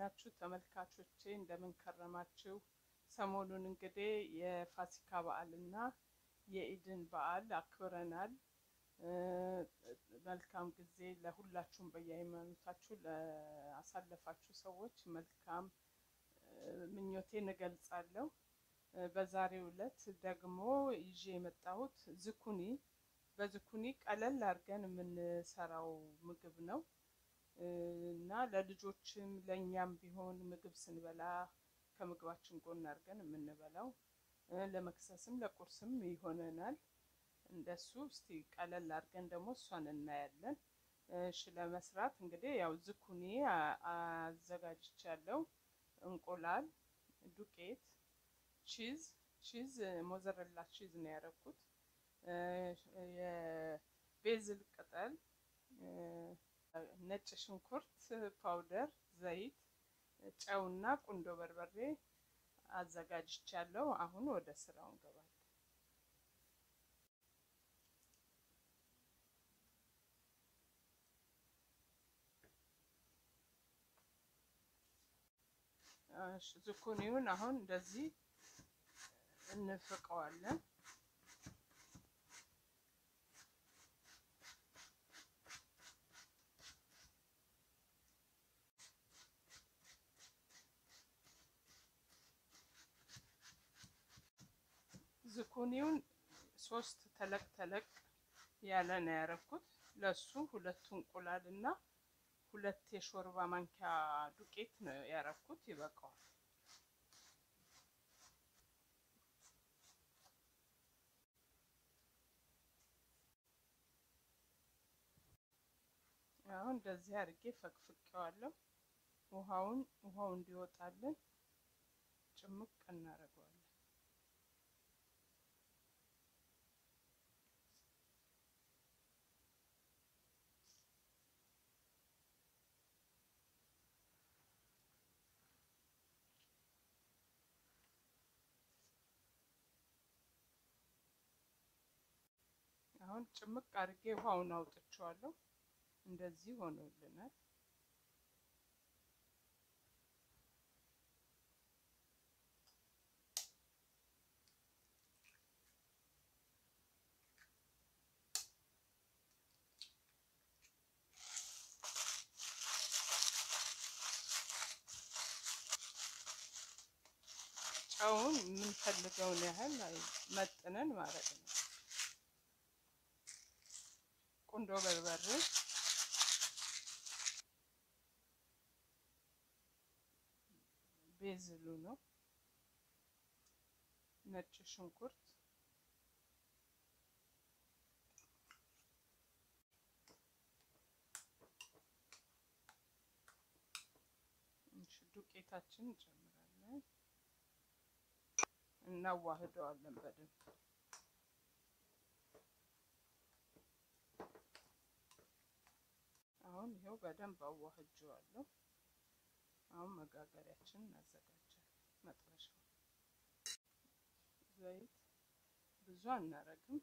ናችሁ ተመልካቾቼ? እንደምን ከረማችሁ? ሰሞኑን እንግዲህ የፋሲካ በዓልና የኢድን በዓል አክብረናል። መልካም ጊዜ ለሁላችሁም በየሃይማኖታችሁ ለአሳለፋችሁ ሰዎች መልካም ምኞቴን እገልጻለሁ። በዛሬው ዕለት ደግሞ ይዤ የመጣሁት ዝኩኒ በዝኩኒ ቀለል አድርገን የምንሰራው ምግብ ነው እና ለልጆችም ለእኛም ቢሆን ምግብ ስንበላ ከምግባችን ጎን አድርገን የምንበላው ለመክሰስም ለቁርስም ይሆነናል። እንደሱ እስቲ ቀለል አድርገን ደግሞ እሷን እናያለን። እሺ ለመስራት እንግዲህ ያው ዝኩኒ አዘጋጅቻለሁ። እንቁላል፣ ዱቄት፣ ቺዝ ቺዝ ሞዘረላ ቺዝ ነው ያደረኩት። የቤዝል ቅጠል፣ ነጭ ሽንኩርት ፓውደር፣ ዘይት፣ ጨውና ቁንዶ በርበሬ አዘጋጅቻለሁ። አሁን ወደ ስራው እንገባለን። ዝኩኒውን አሁን እንደዚህ እንፍቀዋለን። ዝኩኒውን ሶስት ተለቅ ተለቅ ያለ ነው ያደረኩት። ለሱ ሁለት እንቁላል እና ሁለት የሾርባ ማንኪያ ዱቄት ነው ያደረኩት። ይበቃዋል። አሁን እንደዚህ አድርጌ ፈቅፍቄዋለሁ። ውሃውን ውሃው እንዲወጣልን ጭምቅ እናደርገዋለን። አሁን ጭምቅ አድርጌ ውሃውን አውጥቼዋለሁ። እንደዚህ ሆኖልናል። ጨውን የምንፈልገውን ያህል መጥነን ማለት ነው። ቁንዶ በርበሬ ቤዝሉ ነው። ነጭ ሽንኩርት ዱቄታችን እንጨምራለን፣ እናዋህደዋለን በደንብ አሁን ይኸው በደንብ አዋህጀዋለሁ። አሁን መጋገሪያችን እናዘጋጃለን። መጥበሻው ዘይት ብዙ አናረግም።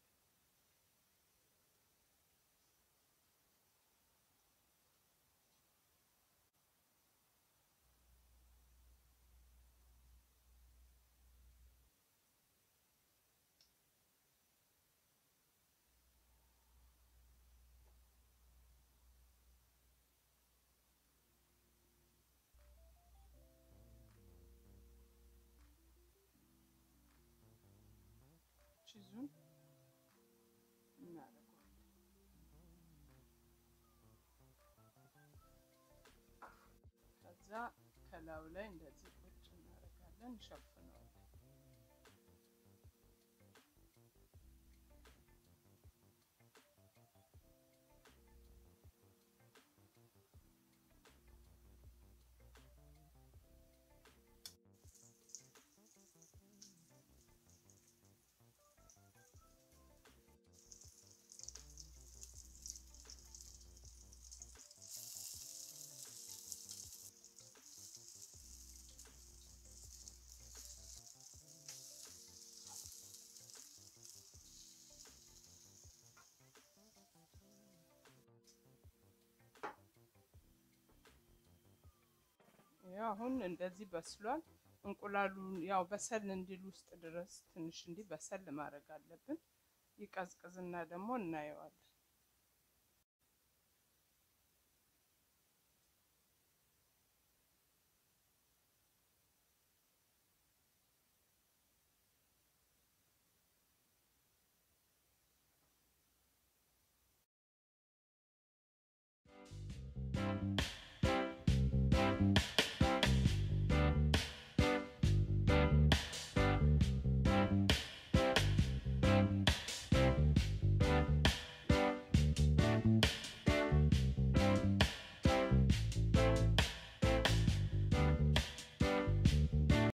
ቺዙን እናደርገዋለን። ከዛ ከላዩ ላይ እንደዚህ ቁጭ እናደርጋለን፣ እንሸፍነዋለን። ያው አሁን እንደዚህ በስሏል። እንቁላሉን ያው በሰል እንዲል ውስጥ ድረስ ትንሽ እንዲህ በሰል ማድረግ አለብን። ይቀዝቅዝና ደግሞ እናየዋለን።